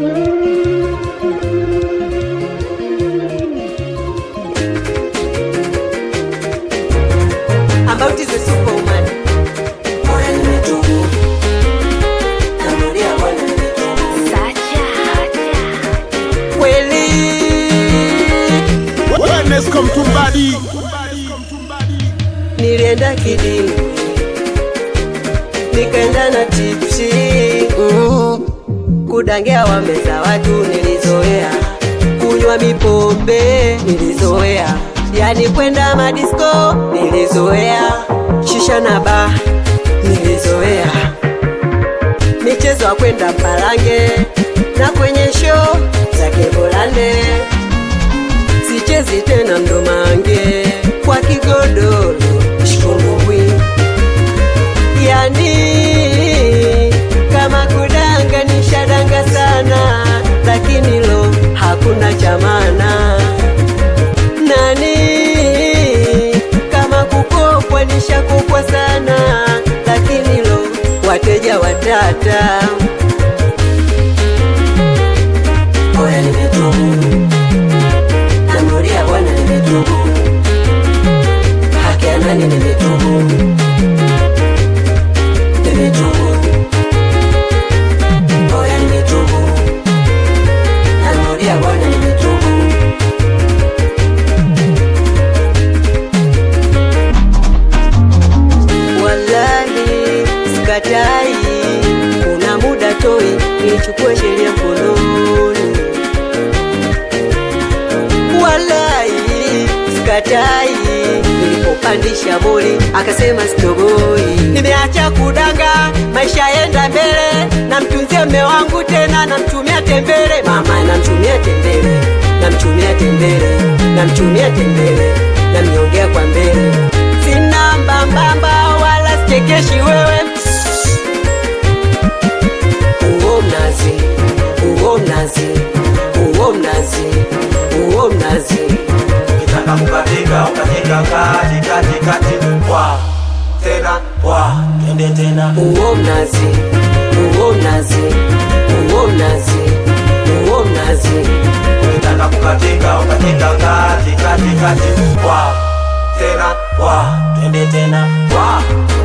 About is a superwoman. Moyo nimetubu. Narudia Bwana nimetubu. Kweli Wellness come to body. nilienda kidini nikaenda na tipsi mm. kudangia wameza watu nilizoea kunywa mipombe nilizoea yani kwenda madisko nilizoea shisha na ba nilizoea michezo ya kwenda mpalange na kwenye show za kebolande sichezi tena mdomange kwa kigodoro shikumbubwi yani kama kudanga nishadanga sana lakini lo hakuna chamana nani kama kukopwa nishakopwa sana lakini lo wateja watata Moyo nimetubu. Narudia Bwana nimetubu. Haki ya nani nimetubu. Nimetubu. Moyo nimetubu. Narudia Bwana nimetubu. Wallahi sikatai, kuna muda toi nichukue sheria mkononi. Wallahi sikatai, nilipopandisha boli akasema sitoboi. Nimeacha kudanga, maisha yenda mbele, namtunzia mme wangu tena, namtumia tembele, mama namtumia tembele, namtumia tembele, namtumia tembele, namnyongea kwa mbele, sina mbambamba wala sichekeshi wewe uo mnazi, uo mnazi, uo mnazi, uo mnazi. Ukitaka kukatika ukatika kati kati kati wa tena wa twende tena uo mnazi, uo mnazi, uo mnazi, uo mnazi. ukitaka kukatika ukatika kati kati kati wa tena wa twende tena wa